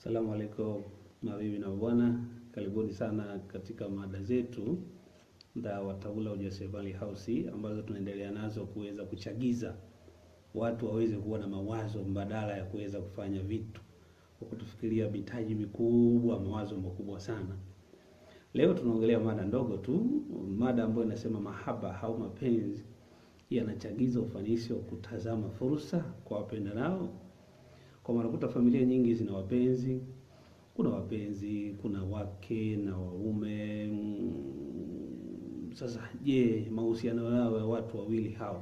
Asalamu alaikum mabibi na bwana, karibuni sana katika mada zetu za Wataula Ujasiriamali House ambazo tunaendelea nazo kuweza kuchagiza watu waweze kuwa na mawazo mbadala ya kuweza kufanya vitu kwa kutufikiria mitaji mikubwa, mawazo makubwa sana. Leo tunaongelea mada ndogo tu, mada ambayo inasema mahaba au mapenzi yanachagiza ufanisi wa kutazama fursa kwa wapendanao. Kwa maana kuta familia nyingi zina wapenzi, kuna wapenzi, kuna wake na waume. Mm, Sasa je, mahusiano yao ya watu wawili hao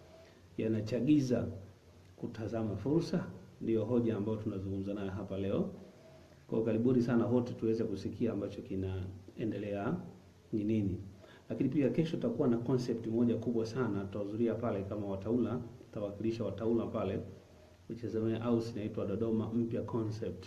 yanachagiza kutazama fursa? Ndiyo hoja ambayo tunazungumza nayo hapa leo. Kwa karibuni sana wote tuweze kusikia ambacho kinaendelea ni nini. Lakini pia kesho tutakuwa na concept moja kubwa sana tutahudhuria pale kama wataula, tutawakilisha wataula pale which is a house inaitwa Dodoma Mpya Concept.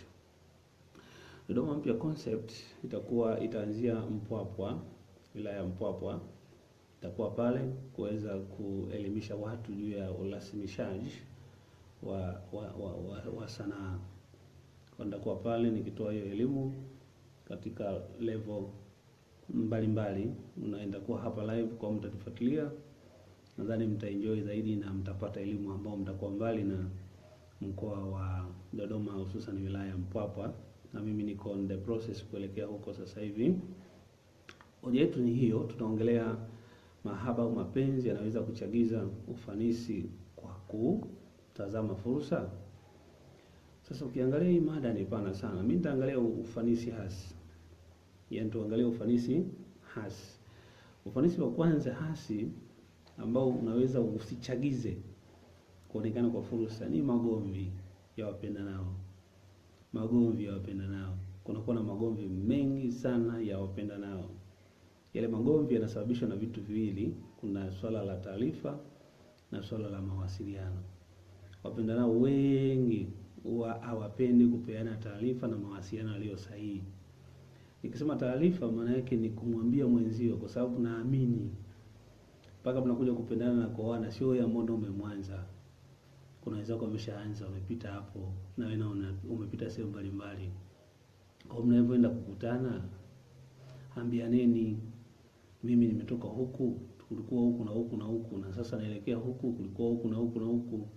Dodoma Mpya Concept itakuwa itaanzia Mpwapwa, wilaya ya Mpwapwa. Itakuwa pale kuweza kuelimisha watu juu ya urasimishaji wa wa, wa, wa, wa sanaa. Kwa nitakuwa pale nikitoa hiyo elimu katika level mbalimbali, unaenda kuwa hapa live kwa mtatufuatilia, nadhani mtaenjoy zaidi na mtapata elimu ambao mtakuwa mbali na mkoa wa Dodoma, hususan wilaya ya Mpwapwa, na mimi niko on the process kuelekea huko sasa hivi. Hoja yetu ni hiyo, tunaongelea mahaba au mapenzi yanaweza kuchagiza ufanisi kwa kutazama fursa. Sasa ukiangalia hii mada ni pana sana, mimi nitaangalia ufanisi hasi, yaani tuangalie ufanisi hasi. Ufanisi wa kwanza hasi ambao unaweza usichagize kuonekana kwa fursa ni magomvi ya wapendanao. Magomvi ya wapendanao, kunakuwa na magomvi mengi sana ya wapendanao. Yale magomvi yanasababishwa na vitu viwili, kuna swala la taarifa na swala la mawasiliano. Wapendanao wengi huwa hawapendi kupeana taarifa na mawasiliano yaliyo sahihi. Nikisema taarifa, maana yake ni kumwambia mwenzio, kwa sababu naamini mpaka mnakuja kupendana na kuoana, sio ya mondo umemwanza kuna wenzako wameshaanza wamepita hapo, na wewe naona umepita sehemu mbalimbali. Kwa mnavyoenda kukutana, ambianeni, mimi nimetoka huku, kulikuwa huku na huku na huku, na sasa naelekea huku, kulikuwa huku na huku na huku.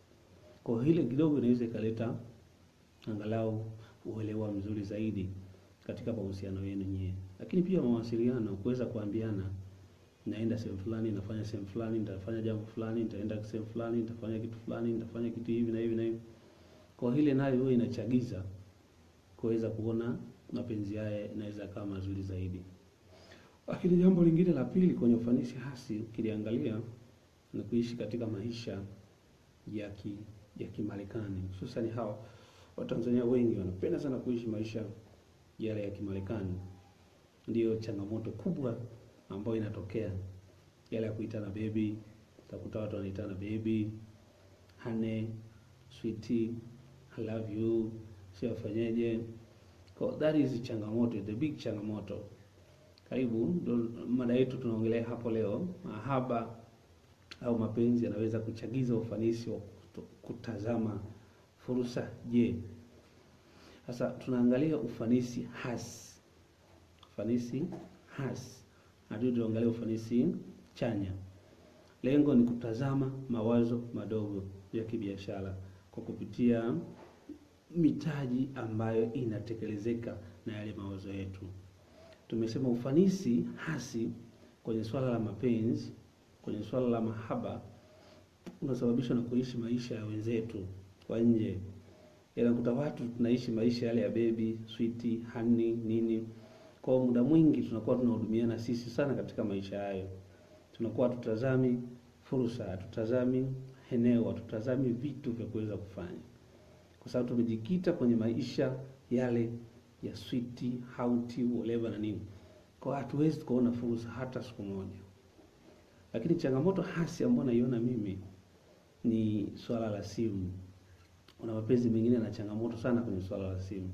Kwa hile kidogo inaweza ikaleta angalau uelewa mzuri zaidi katika mahusiano yenu nyie, lakini pia mawasiliano, kuweza kuambiana naenda sehemu fulani, nafanya sehemu fulani, nitafanya jambo fulani, nitaenda sehemu fulani, nitafanya kitu fulani, nitafanya kitu hivi na hivi na hivi. Kwa hile nayo huwa inachagiza kuweza kuona mapenzi haya inaweza kama mazuri zaidi. Lakini jambo lingine la pili kwenye ufanisi hasi ukiliangalia ni kuishi katika maisha ya ki, ya Kimarekani, hususan hawa Watanzania wengi wanapenda sana kuishi maisha yale ya Kimarekani. Ndiyo changamoto kubwa ambayo inatokea yale ya kuitana baby. Utakuta watu wanaitana baby, honey, sweetie, I love you, sio wafanyeje. So that is changamoto, the big changamoto. Karibu ndo mada yetu tunaongelea hapo leo, mahaba au mapenzi yanaweza kuchagiza ufanisi wa kutazama fursa. Je, sasa tunaangalia ufanisi hasi, ufanisi hasi hadi tuangalie ufanisi chanya. Lengo ni kutazama mawazo madogo ya kibiashara kwa kupitia mitaji ambayo inatekelezeka na yale mawazo yetu. Tumesema ufanisi hasi kwenye swala la mapenzi, kwenye swala la mahaba unasababishwa na kuishi maisha ya wenzetu kwa nje. Yanakuta watu tunaishi maisha yale ya baby, sweetie, honey, nini kwa muda mwingi tunakuwa tunahudumiana sisi sana katika maisha hayo, tunakuwa hatutazami fursa, hatutazami eneo, hatutazami vitu vya kuweza kufanya, kwa sababu tumejikita kwenye maisha yale ya switi hauti whatever na nini, kwa hatuwezi tukaona fursa hata siku moja. Lakini changamoto hasi ambayo naiona mimi ni swala la simu. Kuna mapenzi mengine na changamoto sana kwenye swala la simu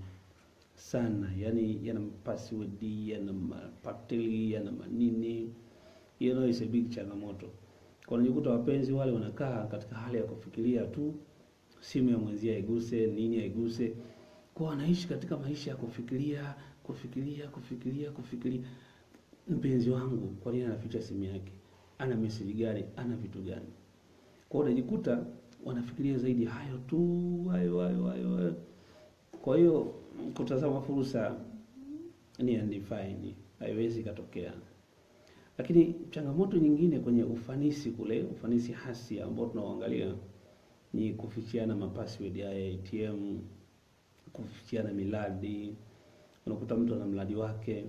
sana yani, yana password yana mapateli yana manini, you know, is a big changamoto. Kwa unajikuta wapenzi wale wanakaa katika hali ya kufikiria tu simu ya mwenzia iguse nini aiguse. kwa wanaishi katika maisha ya kufikiria kufikiria kufikiria kufikiria, mpenzi wangu kwa nini anaficha simu yake, ana message gani, ana vitu gani? Kwa hiyo unajikuta wanafikiria zaidi hayo tu, hayo hayo hayo hayo. Kwa hiyo kutazama fursa ni undefined, haiwezi katokea. Lakini changamoto nyingine kwenye ufanisi kule, ufanisi hasi ambao tunaoangalia ni kufichiana mapassword ya ATM, kufichiana miladi. Unakuta mtu ana mradi wake,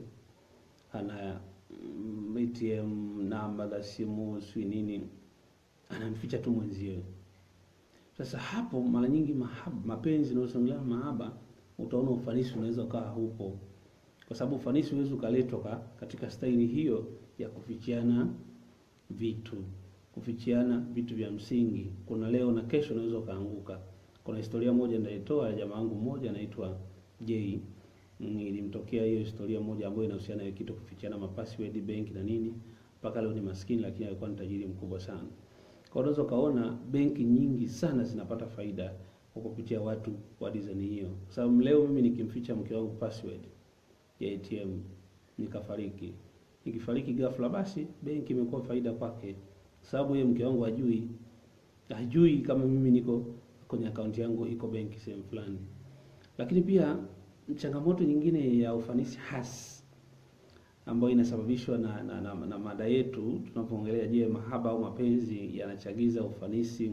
ana mm, ATM namba za simu, si nini, anamficha tu mwenzie. Sasa hapo mara nyingi mahaba, mapenzi unaosongelea mahaba, utaona ufanisi unaweza ukawa hupo, kwa sababu ufanisi huwezi ukaletwa ka- katika staili hiyo ya kufichiana vitu, kufichiana vitu vya msingi. Kuna leo na kesho unaweza ukaanguka. Kuna historia moja nitaitoa ya jamaa wangu mmoja anaitwa J. Mm, ilimtokea hiyo historia moja ambayo inahusiana na kitu kufichiana mapassword benki na nini, mpaka leo ni maskini, lakini alikuwa ni tajiri mkubwa sana. Kwa unaweza ukaona benki nyingi sana zinapata faida kwa kupitia watu wa design hiyo, kwa sababu leo mimi nikimficha mke wangu password ya ATM nikafariki, nikifariki ghafla, basi benki imekuwa faida kwake, sababu yeye mke wangu hajui, hajui kama mimi niko kwenye akaunti yangu iko benki sehemu fulani. Lakini pia changamoto nyingine ya ufanisi hasi ambayo inasababishwa na, na, na, na mada yetu tunapoongelea, je, mahaba au mapenzi yanachagiza ufanisi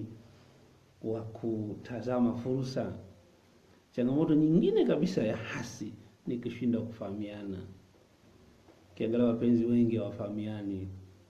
wa kutazama fursa? Changamoto nyingine kabisa ya hasi ni kushindwa kufahamiana. Ukiangalia wapenzi wengi hawafahamiani,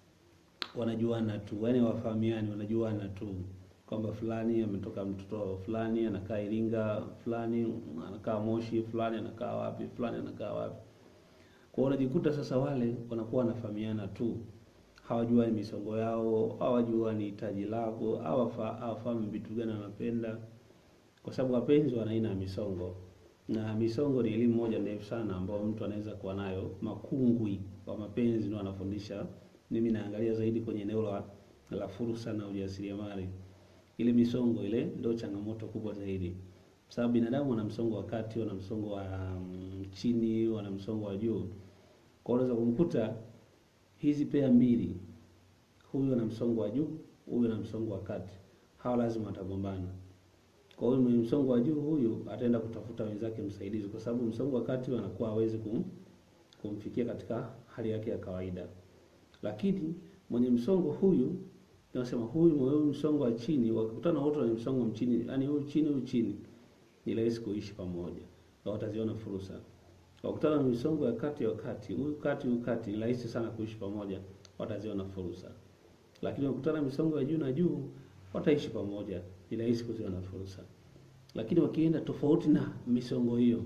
wanajuana tu, yaani hawafahamiani, wanajuana tu kwamba fulani ametoka mtoto fulani anakaa Iringa, fulani anakaa Moshi, fulani anakaa wapi, fulani anakaa wapi. Kwa hiyo unajikuta sasa wale wanakuwa wanafahamiana tu, hawajuani misongo yao, hawajuani hitaji lako, hawafa- hawafahamu vitu gani wanapenda, kwa sababu wapenzi wana aina ya misongo, na misongo ni elimu moja ndefu sana ambayo mtu anaweza kuwa nayo. Makungwi wa mapenzi ndio wanafundisha. Mimi naangalia zaidi kwenye eneo la la fursa na ujasiriamali. Ile misongo ile ndio changamoto kubwa zaidi, sababu binadamu wana msongo wa kati, wana msongo wa mm, chini, wana msongo wa juu. Kwa hiyo unaweza kumkuta hizi pea mbili, huyu ana msongo wa juu, huyu ana msongo wa kati, hawa lazima watagombana. Kwa hiyo mwenye msongo wa juu huyu ataenda kutafuta wenzake msaidizi, kwa sababu msongo wa kati anakuwa hawezi kum, kumfikia katika hali yake ya kawaida. Lakini mwenye msongo huyu tunasema huyu mwenye msongo wa chini, wakikutana wote wenye msongo wa chini, yani huyu chini huyu chini, ni rahisi kuishi pamoja na wataziona fursa. Wakikutana na misongo ya kati ya kati, huyu kati huyu kati, ni rahisi sana kuishi pamoja, wataziona fursa. Lakini wakikutana na misongo ya juu na juu, wataishi pamoja, ni rahisi kuziona fursa. Lakini wakienda tofauti na misongo hiyo,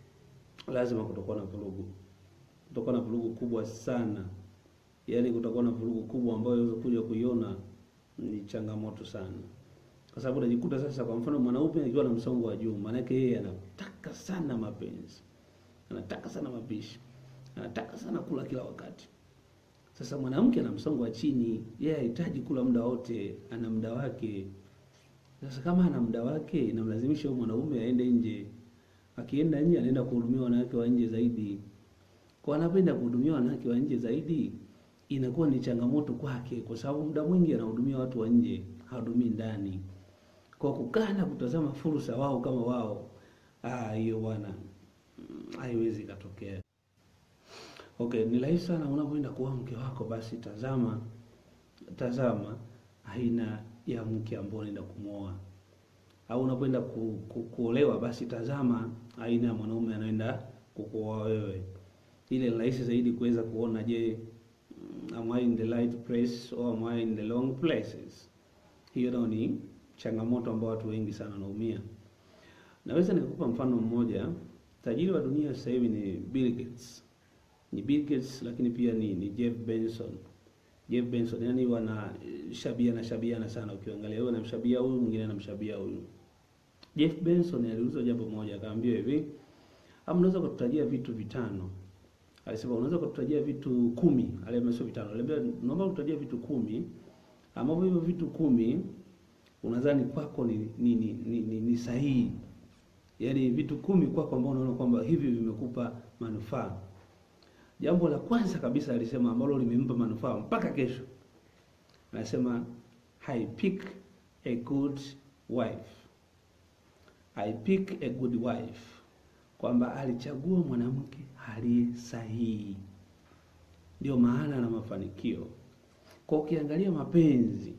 lazima kutakuwa na vurugu, kutakuwa na vurugu kubwa sana yaani kutakuwa na vurugu kubwa ambayo unaweza kuja kuiona ni changamoto sana, kwa sababu unajikuta sasa, kwa mfano mwanaume akiwa na msongo wa juu, maana yake yeye anataka sana mapenzi, anataka sana mapishi, anataka sana kula kila wakati. Sasa mwanamke ana msongo wa chini, yeye hahitaji kula muda wote, ana muda wake. Sasa kama ana muda wake, inamlazimisha huyo mwanaume aende nje. Akienda nje, anaenda kuhudumia wanawake wa nje zaidi. Kwa anapenda kuhudumia wanawake wa nje zaidi, inakuwa ni changamoto kwake, kwa sababu muda mwingi anahudumia watu wa nje, hahudumii ndani. Kwa kukaa na kutazama fursa wao kama wao, ah, hiyo bwana, mm, haiwezi ikatokea. Okay, ni rahisi sana unapoenda kuoa mke wako, basi tazama tazama aina ya mke ambao unaenda kumwoa, au unapoenda ku, ku, kuolewa, basi tazama aina ya mwanaume anaenda kukuoa wewe. Ile ni rahisi zaidi kuweza kuona, je, mm, am I in the right place or am I in the wrong places? Hiyo ndio ni changamoto ambayo watu wengi sana wanaumia. Naweza nikupa mfano mmoja. Tajiri wa dunia sasa hivi ni Bill Gates ni Bill Gates lakini pia ni, ni Jeff Benson. Jeff Benson yani wana shabiana shabiana sana, ukiangalia huyu anamshabia huyu, mwingine anamshabia huyu. Jeff Benson aliulizwa jambo moja, akaambiwa hivi, ama unaweza kututajia vitu vitano? Alisema unaweza kututajia vitu kumi. Aliambia sio vitano, aliambia naomba kututajia vitu kumi ambavyo hivyo vitu kumi unadhani kwako ni ni, ni, ni, ni, ni sahihi yaani vitu kumi kwako ambao unaona kwamba hivi vimekupa manufaa. Jambo la kwanza kabisa alisema ambalo limempa manufaa mpaka kesho, anasema I pick a good wife. I pick a good wife, kwamba alichagua mwanamke aliye sahihi. Ndio maana na mafanikio. Kwa ukiangalia mapenzi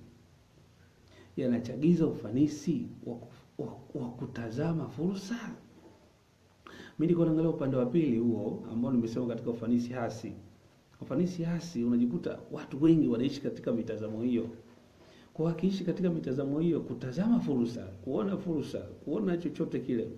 yanachagiza ufanisi wa, wa, wa kutazama fursa. Mimi niko naangalia upande wa pili huo ambao nimesema katika ufanisi hasi. Ufanisi hasi unajikuta watu wengi wanaishi katika mitazamo hiyo. Kwa wakiishi katika mitazamo hiyo, kutazama fursa, kuona fursa, kuona chochote kile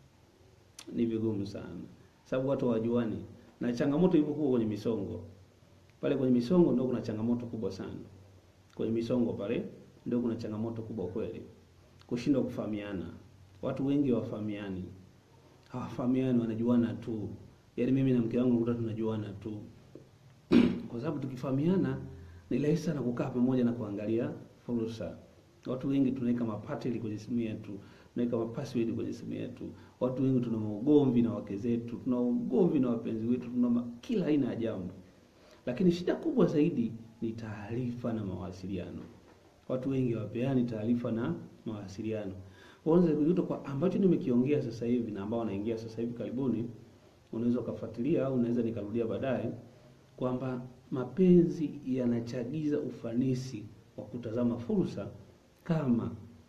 ni vigumu sana, sababu watu hawajuani, na changamoto ipo kubwa kwenye misongo. Pale kwenye misongo ndio kuna changamoto kubwa sana. Kwenye misongo pale ndio kuna changamoto kubwa kweli, kushindwa kufahamiana. Watu wengi hawafahamiani, hawafahamiani, wanajuana tu. Yaani mimi na mke wangu nakuta tunajuana tu kwa sababu tukifahamiana ni rahisi sana kukaa pamoja na kuangalia fursa. Watu wengi tunaweka mapateli kwenye simu yetu, tunaweka mapassword kwenye simu yetu. Watu wengi tuna ugomvi na wake zetu, tuna ugomvi na wapenzi wetu, tuna ma- kila aina ya jambo, lakini shida kubwa zaidi ni taarifa na mawasiliano. Watu wengi hawapeani taarifa na mawasiliano. Kwanza kujuta kwa ambacho nimekiongea sasa hivi na ambao wanaingia sasa hivi karibuni, unaweza ukafuatilia au unaweza nikarudia baadaye kwamba mapenzi yanachagiza ufanisi wa kutazama fursa kama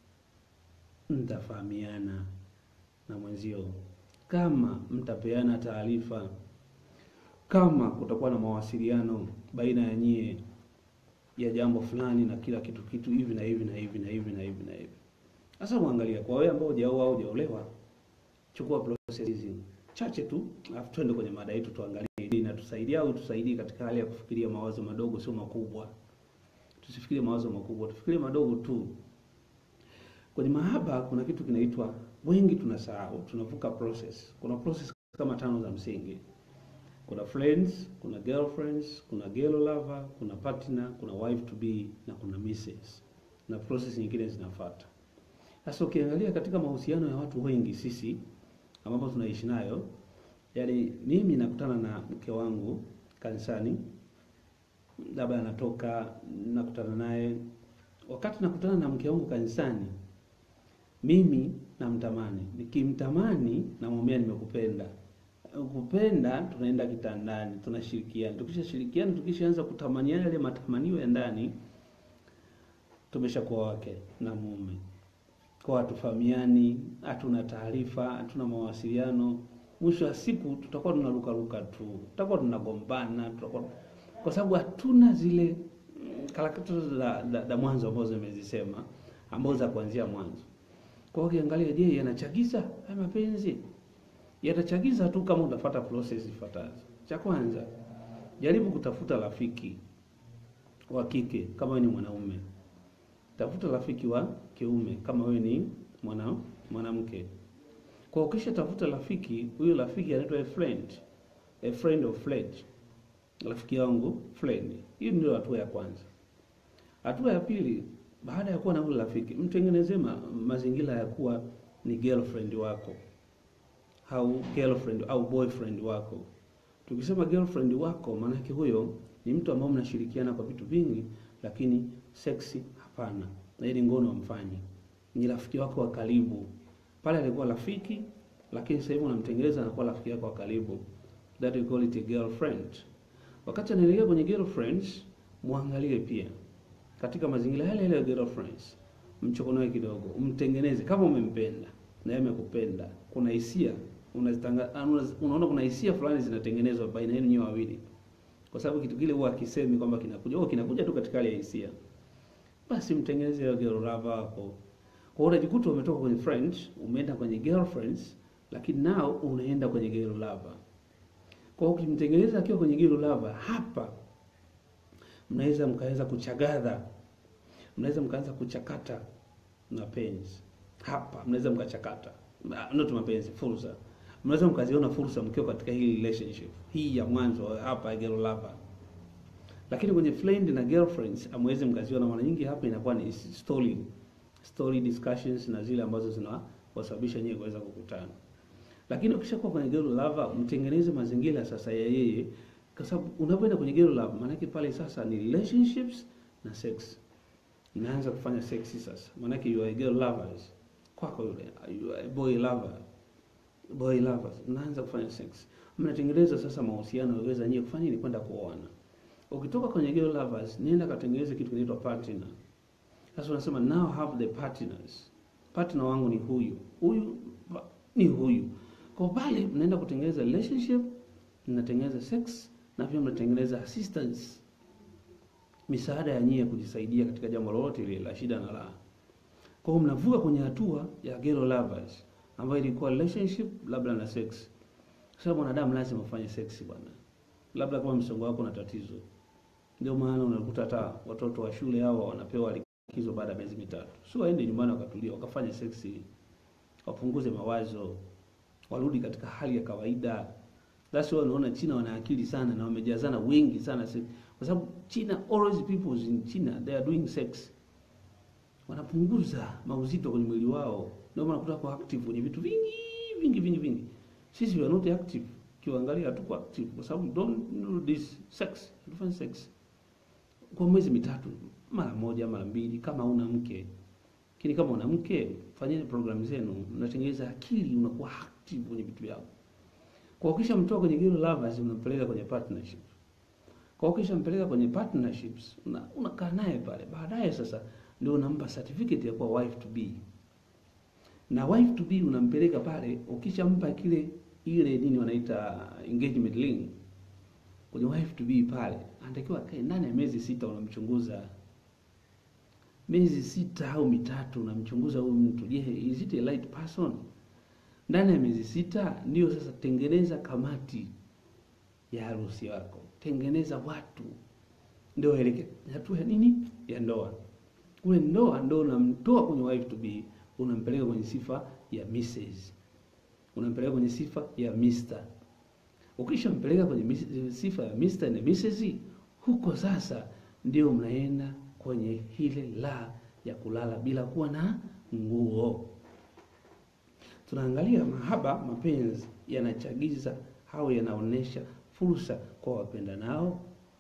mtafahamiana na mwenzio, kama mtapeana taarifa, kama kutakuwa na mawasiliano baina ya nyie ya jambo fulani na kila kitu kitu hivi na hivi na hivi na hivi na hivi na hivi. Sasa muangalia kwa wewe ambao hujaoa au hujaolewa, chukua process hizi chache tu, alafu twende kwenye mada yetu tuangalie hii inatusaidia au tusaidie katika hali ya kufikiria mawazo madogo, sio makubwa. Tusifikirie mawazo makubwa, tufikirie madogo tu. Kwenye mahaba kuna kitu kinaitwa, wengi tunasahau, tunavuka process. Kuna process kama tano za msingi. Kuna friends, kuna girlfriends, kuna girl lover, kuna partner, kuna wife to be na kuna misses. Na process nyingine zinafuata. Sasa ukiangalia katika mahusiano ya watu wengi sisi ambapo tunaishi nayo, yaani mimi nakutana na mke wangu kanisani, labda anatoka nakutana naye. Wakati nakutana na mke wangu kanisani, mimi namtamani, nikimtamani namwambia nimekupenda. Kupenda, tunaenda kitandani, tunashirikiana. Tukishashirikiana, tukishaanza kutamaniana yale matamanio ya ndani, tumeshakuwa wake na mume kwa hatufahamiani, hatuna taarifa, hatuna mawasiliano. Mwisho wa siku tutakuwa tunarukaruka tu, tutakuwa tunagombana, tutakuwa kwa sababu hatuna zile karakta za, za, za mwanzo ambazo nimezisema, ambazo za kuanzia mwanzo. Kwa hiyo ukiangalia, je, yanachagiza haya mapenzi? Yatachagiza tu kama utafuata process ifuatazo. Cha kwanza, jaribu kutafuta rafiki wa kike kama wewe ni mwanaume tafuta rafiki wa kiume kama wewe ni mwana mwanamke. Kwa ukisha tafuta rafiki, huyo rafiki anaitwa a friend, a friend of friend, rafiki yangu friend. Hiyo ndio hatua ya kwanza. Hatua ya pili, baada ya kuwa na yule rafiki, mtengenezee ma, mazingira ya kuwa ni girlfriend wako au girlfriend au boyfriend wako. Tukisema girlfriend wako, maana yake huyo ni mtu ambaye mnashirikiana kwa vitu vingi, lakini seksi hapana, na ili ngono amfanyi. Ni rafiki wako wa karibu. Pale alikuwa rafiki, lakini sasa hivi unamtengeneza anakuwa rafiki yako wa karibu. That we call it a girlfriend. Wakati anaelekea kwenye girlfriends, muangalie pia katika mazingira yale yale ya girlfriends, mchokonoe kidogo, umtengeneze kama umempenda na yeye amekupenda. Kuna hisia unazitanga, unaona kuna hisia fulani zinatengenezwa baina yenu nyote wawili, kwa sababu kitu kile huwa akisemi kwamba kinakuja, oh, kinakuja tu katika hali ya hisia basi mtengeneze hiyo girl lover wako. Kwa hiyo unajikuta umetoka kwenye friends, umeenda kwenye girlfriends, lakini nao unaenda kwenye girl lover. Kwa hiyo ukimtengeneza akiwa kwenye girl lover, hapa mnaweza mkaweza kuchagadha, mnaweza mkaanza kuchakata mapenzi hapa, mnaweza mkachakata not mapenzi, fursa. Mnaweza mkaziona fursa mkiwa katika hii relationship hii ya mwanzo hapa ya girl lover lakini kwenye friend na girlfriends amwezi mkaziona. Mara nyingi hapa inakuwa ni story story discussions na zile ambazo zinawasababisha nyewe kuweza kukutana. Lakini ukishakuwa kwenye gero lava, mtengeneze mazingira sasa ya yeye, kwa sababu unapoenda kwenye gero lava, maana yake pale sasa ni relationships na sex. Inaanza kufanya sexy sasa, maana yake you are a girl lovers kwako yule, you are a boy lover, boy lovers, mnaanza kufanya sex, mnatengeneza sasa mahusiano yaweza nyie kufanya ni kwenda kuoana. Ukitoka kwenye girl lovers, nenda katengeneze kitu kinaitwa partner. Sasa unasema now have the partners. Partner wangu ni huyu. Huyu pa- ni huyu. Kwa pale mnaenda kutengeneza relationship, mnatengeneza sex na pia mnatengeneza assistance. Misaada ya nyie kujisaidia katika jambo lolote ile la shida na la. Kwa hiyo mnavuka kwenye hatua ya girl lovers ambayo ilikuwa relationship labda na sex. Sasa mwanadamu lazima ufanye sex bwana. Labda kama msongo wako na tatizo. Ndio maana unakuta hata watoto wa shule hao wanapewa likizo baada ya miezi mitatu, sio waende nyumbani wakatulia wakafanya seksi, wapunguze mawazo, warudi katika hali ya kawaida. That's why unaona China wana akili sana na wamejazana wengi sana se- kwa sababu China, always people in China they are doing sex, wanapunguza mauzito kwenye mwili wao, ndio maana kuta kwa active kwenye vitu vingi vingi vingi vingi. Sisi we are not active, kiangalia hatuko active kwa sababu don't do this sex, hatufanyi sex kwa mwezi mitatu, mara moja mara mbili, kama una mke. Lakini kama una mke, fanyeni programu zenu, mnatengeneza akili, unakuwa active kwenye vitu vyako. Kwa ukisha mtoa kwenye girl lovers, unampeleka kwenye partnership. Kwa ukisha mpeleka kwenye partnerships, una- unakaa naye pale, baadaye sasa ndio unampa certificate ya kuwa wife to be, na wife to be unampeleka pale, ukishampa kile ile nini wanaita engagement ring kwenye wife to be pale, anatakiwa akae ndani ya miezi sita, unamchunguza miezi sita au mitatu, unamchunguza huyu mtu. Je, is it a right person? Ndani ya miezi sita ndio sasa tengeneza kamati ya harusi yako, tengeneza watu, ndio eleke hatua ya nini ya ndoa. Ule ndoa ndio unamtoa kwenye wife to be, unampeleka kwenye sifa ya Mrs, unampeleka kwenye sifa ya Mr. Ukishampeleka kwenye mis- sifa ya Mr na Mrs, huko sasa ndio mnaenda kwenye ile la ya kulala bila kuwa na nguo. Tunaangalia mahaba, mapenzi yanachagiza au yanaonesha fursa kwa wapenda nao.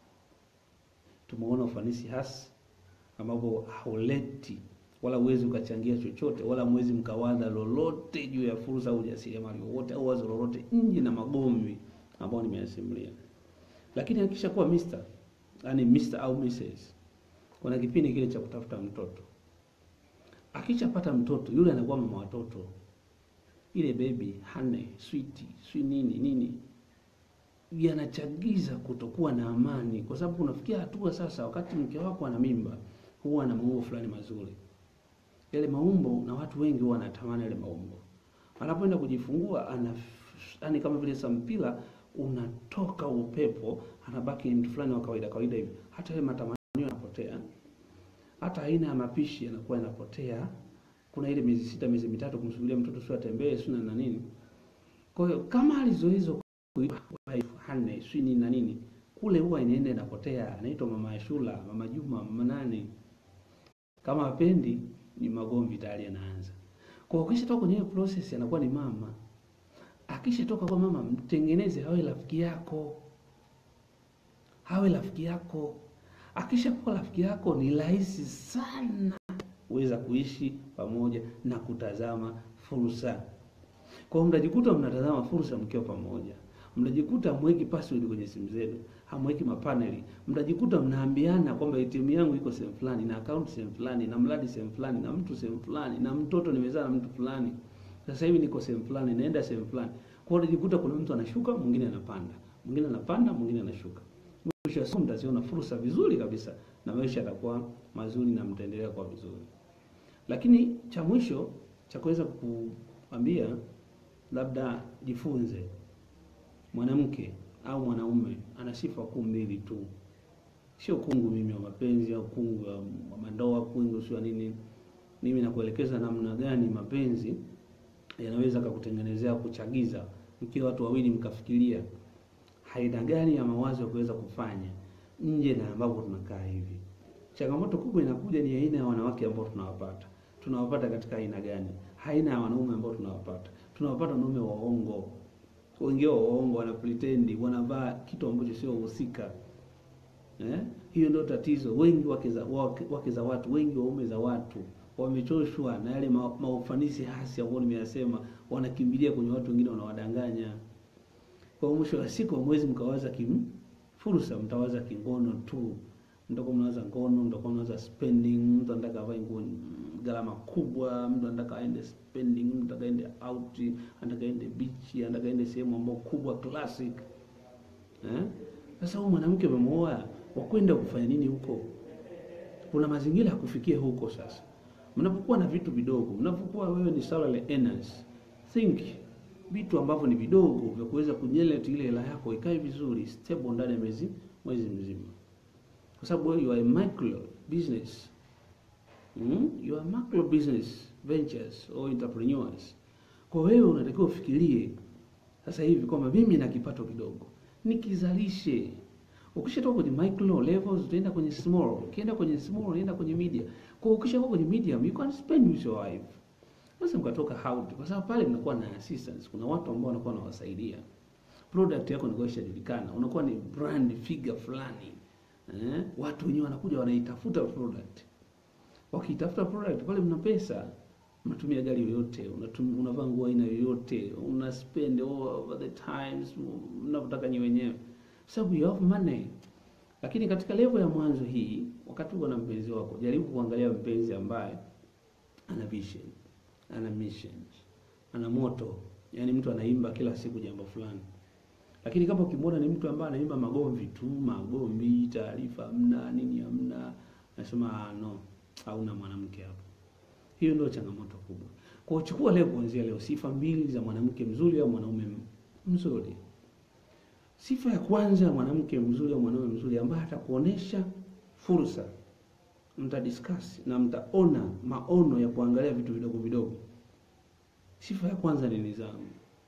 Tumeona ufanisi hasi ambapo hauleti wala huwezi ukachangia chochote wala mwezi mkawaza lolote juu ya fursa au ujasiriamali wowote au wazo lolote nje na magomvi ambayo nimeyasimulia. Lakini akisha kuwa Mr, yani Mr au Mrs, kuna kipindi kile cha kutafuta mtoto. Akishapata mtoto yule anakuwa mama watoto, ile baby hane sweet swi nini nini, yanachagiza kutokuwa na amani, kwa sababu unafikia hatua sasa, wakati mke wako ana mimba, huwa ana maumbo fulani mazuri, yale maumbo, na watu wengi huwa wanatamani yale maumbo. Anapoenda kujifungua ana yani, kama vile sampila unatoka upepo, anabaki ni mtu fulani wa kawaida kawaida hivi, hata yale matamanio yanapotea, hata aina ya mapishi yanakuwa yanapotea. Kuna ile miezi sita miezi mitatu kumsubiria mtoto sio atembee sio na nini. Kwa hiyo kama alizoezo hane sio nini na nini, kule huwa inaenda inapotea, anaitwa mama Ashura, mama Juma, mama nani. Kama apendi ni magomvi tayari yanaanza. Kwa hiyo ukishatoka kwenye hiyo process anakuwa ni mama. Akishatoka kwa mama, mtengeneze hawe rafiki yako, hawe rafiki yako. Akishakuwa rafiki yako, ni rahisi sana uweza kuishi pamoja na kutazama fursa. Kwa hiyo mtajikuta mnatazama fursa mkiwa pamoja, mtajikuta hamweki password kwenye simu zenu, hamweki mapaneli, mtajikuta mnaambiana kwamba ATM yangu iko sehemu fulani na account sehemu fulani na mradi sehemu fulani na mtu sehemu fulani na mtoto nimezaa na mtu fulani, sasa hivi niko sehemu fulani, naenda sehemu fulani. Kwa hiyo utajikuta kuna mtu anashuka, mwingine anapanda, mwingine anapanda, mwingine anashuka. Mwisho wa siku mtaziona fursa vizuri kabisa na maisha yatakuwa mazuri na mtaendelea kwa vizuri. Lakini cha mwisho cha kuweza kuambia, labda jifunze, mwanamke au mwanaume ana sifa kuu mbili tu, sio kungu mimi wa mapenzi au kungu wa mandoa, kungu sio nini. Mimi nakuelekeza namna gani mapenzi yanaweza kukutengenezea kuchagiza, mkiwa watu wawili mkafikiria aina gani ya mawazo ya kuweza kufanya nje na ambapo tunakaa hivi. Changamoto kubwa inakuja ni aina ya wanawake ambao tunawapata. Tunawapata katika aina gani? Aina ya wanaume ambao tunawapata. tunawapata wanaume waongo, wengine waongo, wana pretend, wanavaa kitu ambacho sio husika. Eh, hiyo ndio tatizo. Wengi wake za wake, wake za watu, wengi waume za watu wamechoshwa na yale ma, maufanisi hasi ambayo nimeyasema, wanakimbilia kwenye watu wengine wanawadanganya. Kwa mwisho wa siku hamwezi mkawaza kim fursa, mtawaza kingono tu, mtakuwa mnawaza ngono, mtakuwa mnawaza spending. Mtu anataka avae nguo gharama kubwa, mtu anataka aende spending, mtu anataka aende out, anataka aende beach, anataka aende sehemu ambayo kubwa classic. Eh, sasa huyu mwanamke umemwoa, wakwenda kufanya nini huko? Kuna mazingira ya kufikia huko. Sasa mnapokuwa na vitu vidogo, mnapokuwa wewe ni salary earners, think vitu ambavyo ni vidogo vya kuweza kujeleti ile hela yako ikae vizuri stable ndani ya mwezi mwezi mzima, kwa sababu wewe you are a micro business mm? you are macro business ventures or entrepreneurs. Kwa wewe unatakiwa ufikirie sasa hivi kwamba mimi na kipato kidogo nikizalishe. Ukishatoka kwenye micro levels utaenda kwenye small, ukienda kwenye small unaenda kwenye medium. Kwa ukishakuwa kwenye medium you can spend with your wife sasa mkatoka out kwa sababu pale mnakuwa na assistance, kuna watu ambao wanakuwa wanawasaidia. Product yako inakuwa ishajulikana, unakuwa ni brand figure fulani eh, watu wenyewe wanakuja wanaitafuta product. Wakiitafuta product pale, mna pesa, unatumia gari yoyote, unatumia unavaa nguo aina yoyote, una spend all over the times mnavyotaka nyi wenyewe, sababu you have money. Lakini katika level ya mwanzo hii, wakati uko na mpenzi wako, jaribu kuangalia mpenzi ambaye ana vision ana mission, ana moto, yaani mtu anaimba kila siku jambo fulani. Lakini kama ukimwona ni mtu ambaye anaimba magomvi tu, magomvi, taarifa hamna, nini hamna, nasema no, hauna mwanamke hapo. Hiyo ndio changamoto kubwa. Kwa uchukua leo, kuanzia leo, sifa mbili za mwanamke mzuri au mwanaume mzuri. Sifa ya kwanza ya mwanamke mzuri au mwanaume mzuri ambaye atakuonesha fursa mtadiscuss na mtaona maono ya kuangalia vitu vidogo vidogo. Sifa ya kwanza ni nidhamu.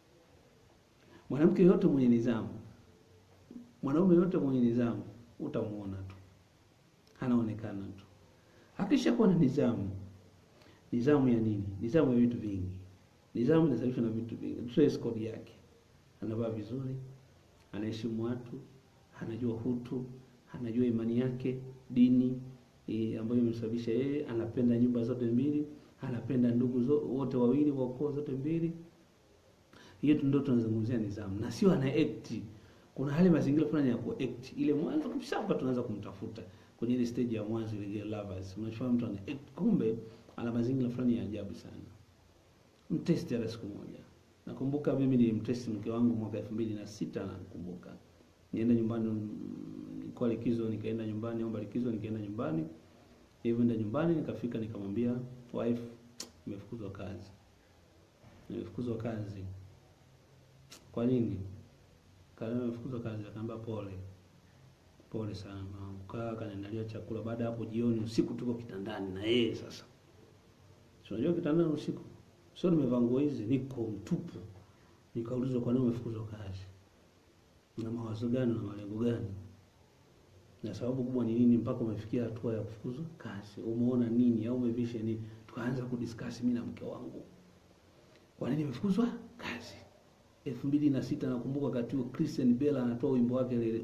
Mwanamke yote mwenye nidhamu, mwanaume yote mwenye nidhamu, utamuona tu, anaonekana tu. Akishakuwa na nidhamu, nidhamu ya nini? Nidhamu ya vitu vingi. Nidhamu inasababishwa na vitu vingi. Dress code yake, anavaa vizuri, anaheshimu watu, anajua hutu, anajua imani yake, dini E, ambayo imesababisha yeye anapenda nyumba zote mbili, anapenda ndugu zo, wote wawili wa ukoo zote mbili. Hiyo ndio tunazungumzia nidhamu, na sio ana act. Kuna hali mazingira fulani ya ku act ile mwanzo kabisa, hapa tunaanza kumtafuta kwenye ile stage ya mwanzo ile lovers, unachofanya mtu ana act, kumbe ana mazingira fulani ya ajabu sana. Mtesti hata siku moja. Nakumbuka mimi nilimtesti mke wangu mwaka 2006 nakumbuka. Nienda nyumbani kwa likizo nikaenda nyumbani, omba likizo nikaenda nyumbani. Nilivyoenda nyumbani nikafika nikamwambia wife, nimefukuzwa kazi. Nimefukuzwa kazi. Kwa nini? Kama nimefukuzwa kazi, akaambia pole. Pole sana mama. Kaa kaniandalia chakula. Baada hapo jioni, usiku tuko kitandani na yeye sasa. Si unajua kitandani usiku. Sio nimevaa nguo hizi, niko mtupu. Nikaulizwa kwa nini umefukuzwa kazi? Na mawazo gani na malengo gani? na sababu kubwa ni nini mpaka umefikia hatua ya kufukuzwa kazi? Umeona nini au umevisha nini? Tukaanza kudiscuss mimi na mke wangu, kwa nini nimefukuzwa kazi. elfu mbili na sita nakumbuka wakati huo Christian Bella anatoa wimbo wake ile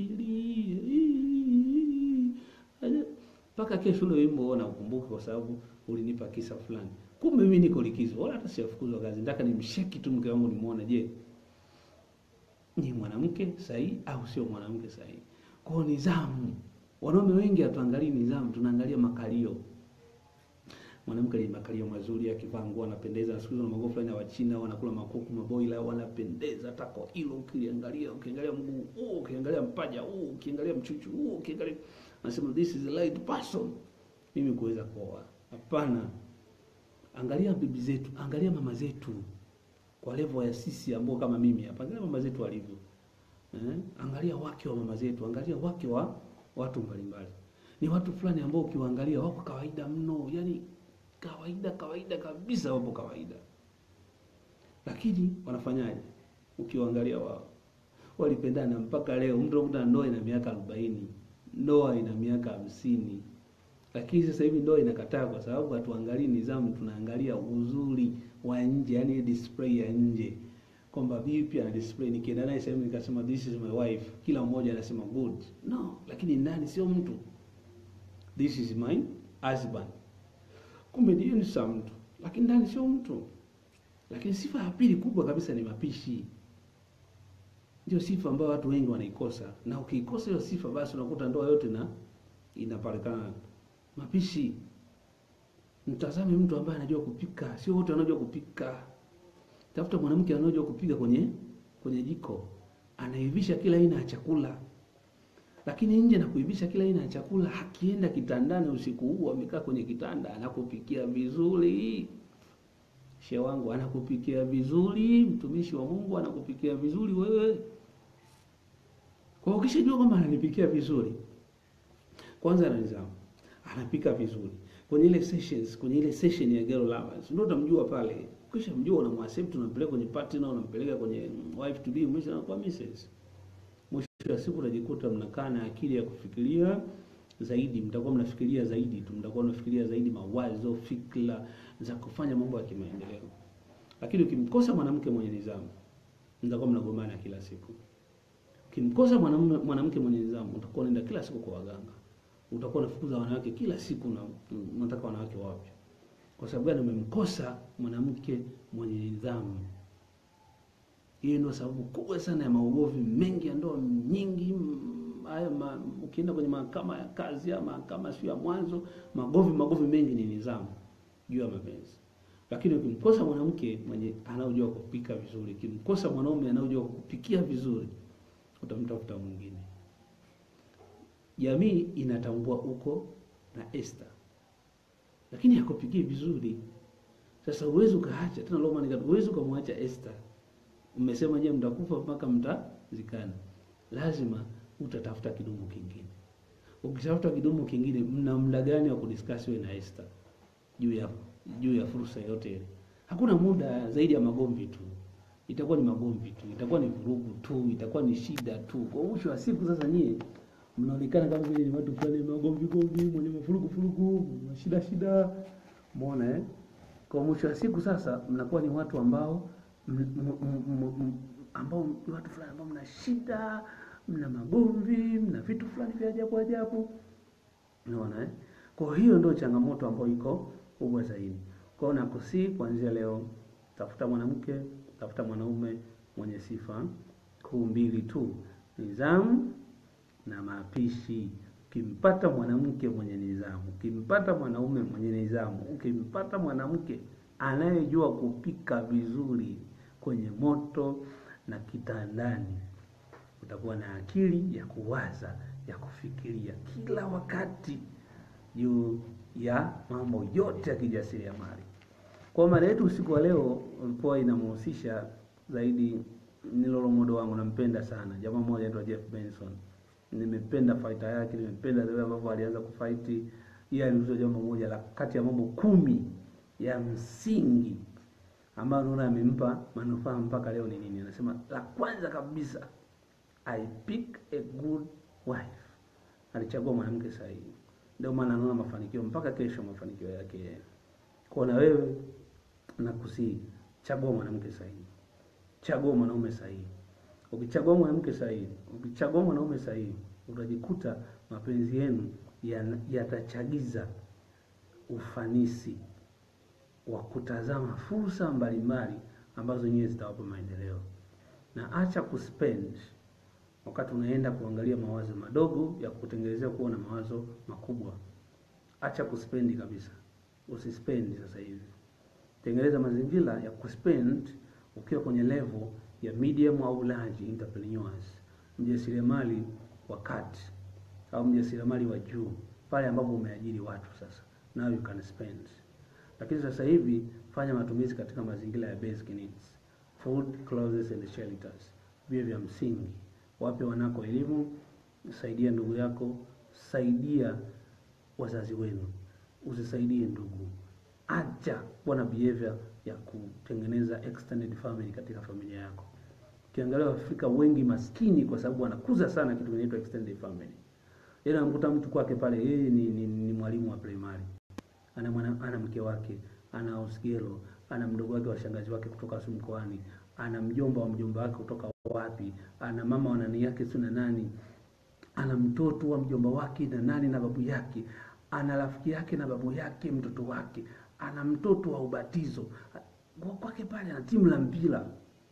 usilie mpaka kesho. Ule wimbo naukumbuka kwa sababu ulinipa kisa fulani. Kumbe mimi niko likizo, wala hata sijafukuzwa kazi. Nataka nimsheki tu mke wangu nimuone, je, ni mwanamke sahihi au sio mwanamke sahihi? Kwa nidhamu, wanaume wengi hatuangalii nidhamu, tunaangalia makalio. Mwanamke ni makalio mazuri, akivaa nguo anapendeza. Siku hizo na magofu fulani ya Wachina wanakula makuku maboila, wanapendeza. Tako hilo ukiliangalia, ukiangalia mguu huu, ukiangalia mpaja huu, ukiangalia mchuchu huu, ukiangalia nasema this is the right person mimi kuweza kuoa. Hapana, angalia bibi zetu, angalia mama zetu kwa level ya sisi ambao kama mimi hapa, angalia mama zetu walivyo. Eh, angalia wake wa mama zetu, angalia wake wa watu mbalimbali. Ni watu fulani ambao ukiwaangalia wako kawaida mno, yani kawaida kawaida kabisa, wapo kawaida, lakini wanafanyaje? Ukiwaangalia wao walipendana mpaka leo. Mtu anakuta ndoa ina miaka arobaini, ndoa ina miaka hamsini, lakini sasa hivi ndoa inakataa kwa sababu hatuangalii nidhamu, tunaangalia uzuri wa nje, yani display ya nje kwamba vipi ana display. Nikienda naye sehemu nikasema this is my wife, kila mmoja anasema good. No, lakini ndani sio mtu. This is my husband, kumbe ndio ni sa mtu, lakini ndani sio mtu. Lakini sifa ya pili kubwa kabisa ni mapishi. Ndio sifa ambayo watu wengi wanaikosa, na ukiikosa hiyo sifa, basi unakuta ndoa yote na inapatikana mapishi. Mtazame mtu ambaye anajua kupika, sio wote wanajua kupika. Tafuta mwanamke anayejua kupika kwenye kwenye jiko, anaivisha kila aina ya chakula. Lakini nje na kuivisha kila aina ya chakula, akienda kitandani usiku huu, amekaa kwenye kitanda, anakupikia vizuri. Shehe wangu anakupikia vizuri, mtumishi wa Mungu anakupikia vizuri wewe. Kwa hiyo ukishajua kwamba ananipikia vizuri, kwanza ana nidhamu, anapika vizuri kwenye ile sessions, kwenye ile session ya girl lovers, ndio utamjua pale. Kisha mjua unamwaccept, unampeleka kwenye partner, unampeleka kwenye wife to be, mwisho anakuwa misses. Mwisho wa siku utajikuta mnakaa na akili ya kufikiria zaidi, mtakuwa mnafikiria zaidi tu, mtakuwa mnafikiria zaidi mawazo, fikra za kufanya mambo ya kimaendeleo. Lakini ukimkosa mwanamke mwenye nidhamu, mtakuwa mnagombana kila siku. Ukimkosa mwanamume mwanamke mwenye nidhamu, utakuwa unaenda kila siku kwa waganga, utakuwa unafukuza wanawake kila siku na unataka wanawake wapya. Kwa sababu gani? Umemkosa mwanamke mwenye nidhamu. Hiyo ndio sababu kubwa sana ya maugomvi mengi ya ndoa nyingi. Haya ma, ukienda kwenye mahakama ya kazi ya mahakama sio ya mwanzo, magovi magovi mengi ni nidhamu juu ya mapenzi. Lakini ukimkosa mwanamke mwenye anaojua kupika vizuri, ukimkosa mwanaume anaojua kupikia vizuri, utamtafuta mwingine. Jamii inatambua uko na Esther, lakini hakupikia vizuri. Sasa uwezi ukaacha tena Roman, uwezi ukamwacha Esther. Mmesema je, mtakufa mpaka mtazikana, lazima utatafuta kidumu kingine. Ukitafuta kidumu kingine, mna muda gani wa kudiscuss wewe na Esther juu ya juu ya fursa yote ile? Hakuna muda zaidi ya magomvi tu, itakuwa ni magomvi tu, itakuwa ni vurugu tu, itakuwa ni shida tu. Kwa mwisho wa siku, sasa nyie mnaonekana kama vile ni watu fulani magomvi gomvi, mwenye mafurugu furugu, shida shida, umeona eh? Kwa mwisho wa siku sasa mnakuwa ni watu ambao m, m, m, m, ambao ni watu fulani ambao mna shida, mna magomvi, mna vitu fulani vya ajabu ajabu, unaona eh? Kwa hiyo ndio changamoto ambayo iko kubwa zaidi. Kwa hiyo nakusii kuanzia leo, tafuta mwanamke, tafuta mwanaume mwenye sifa kuu mbili tu, nidhamu na mapishi. Ukimpata mwanamke mwenye nidhamu, ukimpata mwanaume mwenye nidhamu, ukimpata mwanamke anayejua kupika vizuri kwenye moto na kitandani, utakuwa na akili ya kuwaza, ya kufikiria kila wakati juu ya mambo yote ya kijasiriamali. Kwa mada yetu usiku wa leo ulikuwa inamhusisha zaidi, ni lolomodo wangu, nampenda sana jamaa mmoja anaitwa Jeff Benson. Nimependa faita yake, nimependa vile ambavyo alianza kufaiti. Yeye aliuliza jambo moja la kati ya mambo kumi ya msingi ambayo naona amempa manufaa mpaka leo ni nini? Anasema la kwanza kabisa, I pick a good wife. Alichagua mwanamke sahihi. Ndio maana anaona mafanikio mpaka kesho, mafanikio yake. Kwa na wewe nakusii, chagua mwanamke sahihi, chagua mwanaume sahihi. Ukichagua mwanamke sahihi, ukichagua mwanaume sahihi, utajikuta mapenzi yenu yatachagiza ufanisi wa kutazama fursa mbalimbali ambazo nyewe zitawapa maendeleo, na acha kuspend wakati unaenda kuangalia mawazo madogo ya kutengenezea kuwa na mawazo makubwa. Acha kuspendi kabisa, usispendi sasa hivi. Tengeneza mazingira ya kuspend ukiwa kwenye level ya medium au large entrepreneurs, mjasiriamali wa kati au mjasiriamali wa juu, pale ambapo umeajiri watu sasa, now you can spend. Lakini sasa hivi fanya matumizi katika mazingira ya basic needs, food, clothes and shelters, vile vya msingi wape wanako elimu, saidia ndugu yako, saidia wazazi wenu, usisaidie ndugu. Acha kuwa na behavior ya kutengeneza extended family katika familia yako. Ukiangalia Waafrika wengi maskini kwa sababu wanakuza sana kitu kinaitwa extended family. Yeye anamkuta mtu kwake pale, yeye ni, ni, ni mwalimu wa primary, ana mwana, ana mke wake, ana house girl, ana mdogo wake wa shangazi wake kutoka su mkoani, ana mjomba wa mjomba wake kutoka wapi, ana mama wa nani yake si na nani, ana mtoto wa mjomba wake na nani na babu yake, ana rafiki yake na babu yake mtoto wake, ana mtoto wa ubatizo Kwa- kwake pale, ana timu la mpira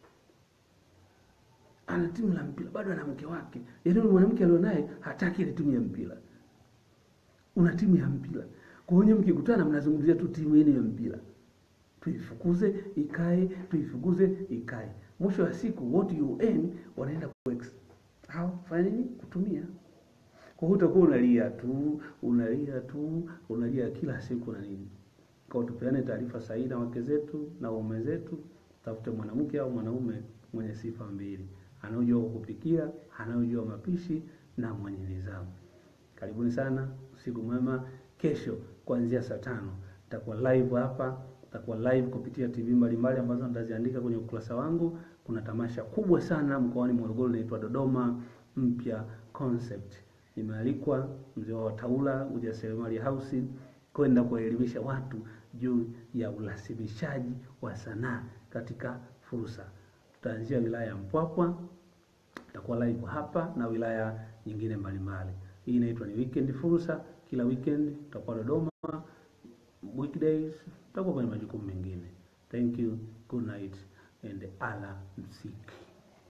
ana timu la mpira bado ana mke wake, yaani yule mwanamke alionaye hataki ile timu ya mpira. Una timu ya mpira, kwa hiyo mkikutana mnazungumzia tu timu yenu ya mpira, tuifukuze ikae, tuifukuze ikae. Mwisho wa siku what you earn wanaenda kuex hao fanya nini? Kutumia. Kwa hiyo utakuwa unalia tu unalia tu unalia kila siku na nini. Kwa hiyo tupeane taarifa sahihi na wake zetu na waume zetu, tafute mwanamke au mwanaume mwenye sifa mbili, anayejua kupikia, anayejua mapishi na mwenye nidhamu. Karibuni sana, usiku mwema. Kesho kuanzia saa tano nitakuwa live hapa, nitakuwa live kupitia TV mbalimbali ambazo nitaziandika kwenye ukurasa wangu. Kuna tamasha kubwa sana mkoani Morogoro linaitwa Dodoma Mpya Concept. Nimealikwa mzee wa Wataula ujasiriamali house kwenda kuwaelimisha watu juu ya urasimishaji wa sanaa katika fursa. Tutaanzia wilaya ya Mpwapwa, tutakuwa live hapa na wilaya nyingine mbalimbali. Hii inaitwa ni weekend fursa. Kila weekend tutakuwa Dodoma, weekdays tutakuwa kwenye majukumu mengine. Thank you, good night and ala msiki.